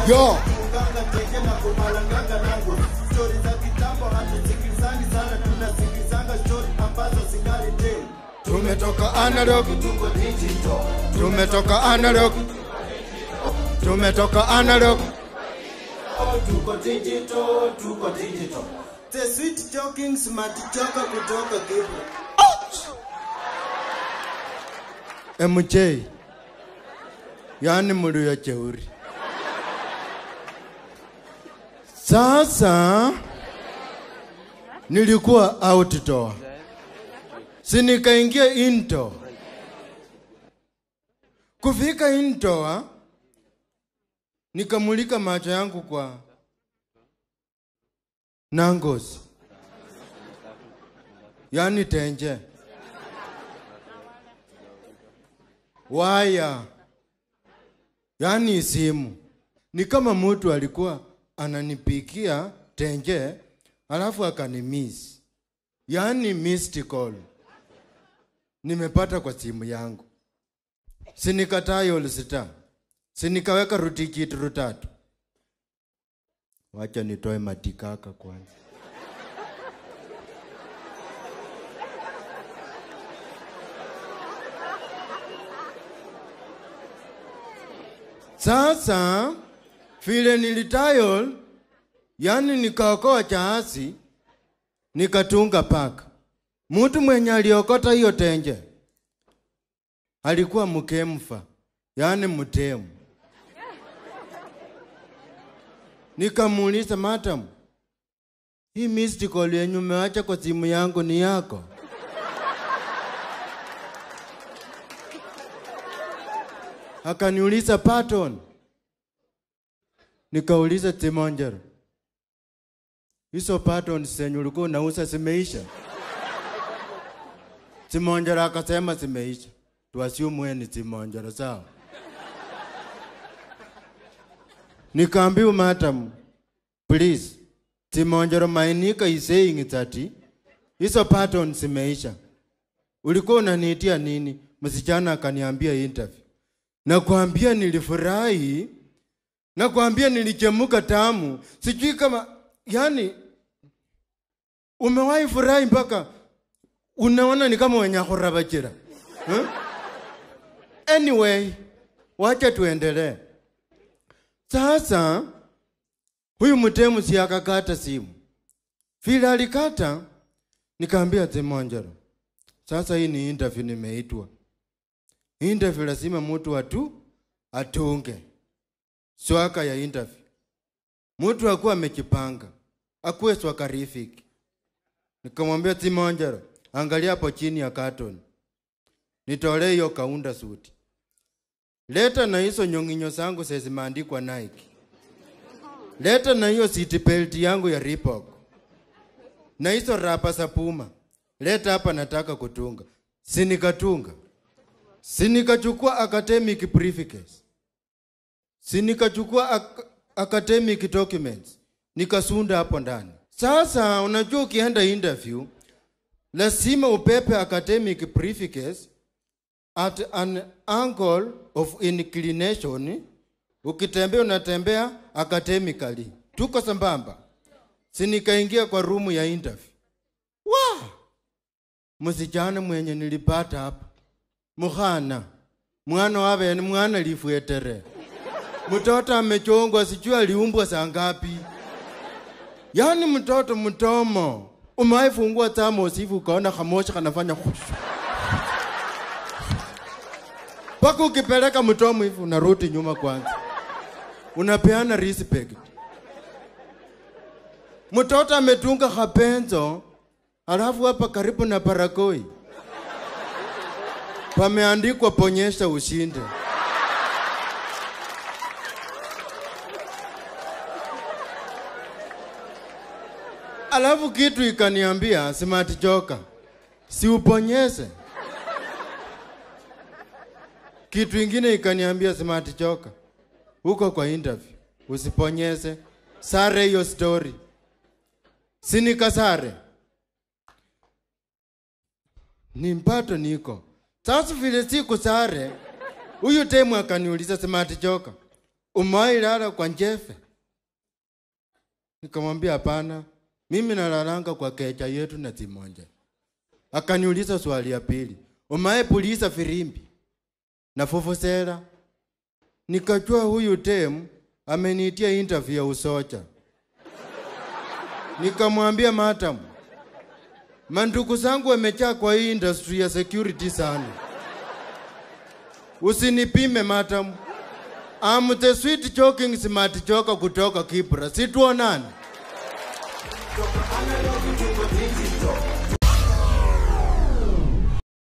yo Uganga teke na kumalanganga nangu stori za kitambo hatusikilizangi sana tunasikilizanga stori ambazo zingali tena tumetoka analog tuko digital tumetoka analog tumetoka analog tuko digital tuko digital the sweet talking smart choka kutoka Kibra MJ yani mlio jeuri. Sasa nilikuwa outdoor, si nikaingia indoor. Kufika indoor, nikamulika macho yangu kwa nangozi, yani tenje waya, yani simu. Ni kama mtu alikuwa ananipikia tenje alafu akanimiss, yani missed call nimepata kwa simu yangu, sinikataa olsita, sinikaweka rutikiti rutatu. Wacha nitoe matikaka kwanza. Sasa vile nilitayol, yani nikaokoa chaasi, nikatunga paka. Mtu mwenye aliokota hiyo tenje alikuwa mkemfa, yani mtemu. Nikamuuliza, madam, hii missed call yenye umeacha kwa simu yangu ni yako? Akaniuliza pattern. Nikauliza Timonjero, hizo patterns zenye ulikuwa unauza zimeisha? Timonjero akasema zimeisha. Tuassume wewe ni Timonjero, sawa? Nikaambiwa madam, please, Timonjero Mainika is saying that hizo patterns zimeisha. Ulikuwa unaniitia nini? Msichana akaniambia interview. Nakwambia nilifurahi, nakwambia nilichemuka tamu. Sijui kama yani, umewahi furahi mpaka unaona ni kama wenye kurabachira huh? Anyway, wacha tuendelee. Sasa huyu mtemu si akakata simu, vile alikata, nikaambia Timonjero, sasa hii ni interview nimeitwa interview lazima mtu atu atunge swaka ya interview. Mtu akuwa amejipanga, akuwe swakarifiki. Nikamwambia Timonjero, angalia hapo chini ya carton, nitolee hiyo kaunda suti, leta na hizo nyong'inyo zangu zimeandikwa Nike, leta na hiyo seat belt yangu ya Reebok na hizo rapa za Puma, leta hapa, nataka kutunga. Si nikatunga si nikachukua academic briefcase, si nikachukua ac academic documents nikasunda hapo ndani. Sasa unajua, ukienda interview lazima upepe academic briefcase at an angle of inclination. Ukitembea unatembea academically, tuko sambamba. Si nikaingia kwa rumu ya interview. Wa msichana mwenye nilipata hapa mukhana mwana wavene mwana lifwetere mtoto amechongwa sijui aliumbwa saa ngapi yani mtoto mtomo umaifungua thermos hivi ukaona kamoshi kanafanya khushu mpaka ukipeleka mtomo hivi unarudi nyuma kwanza unapeana respect mtoto ametunga kapenzo alafu hapa karibu na parakoi pameandikwa ponyesha ushinde. Alafu kitu ikaniambia smart joka, si uponyeze. Kitu ingine ikaniambia smart joka, huko kwa interview usiponyeze, sare hiyo story. Si nikasare ni mpato niko sasa vile siku sare, huyu temu akaniuliza smart joka, umewahi lala kwa njefe? Nikamwambia hapana, mimi nalalanga kwa kecha yetu na Timonja. Akaniuliza swali ya pili, umewahi puliza firimbi na fufusera? Nikajua huyu tem ameniitia interview ya usocha. Nikamwambia madam, mandugu zangu wamejaa kwa hii industry ya security sana, usinipime madam. I'm the sweet joking smart joker kutoka Kibra, situonani. Analog tuko digital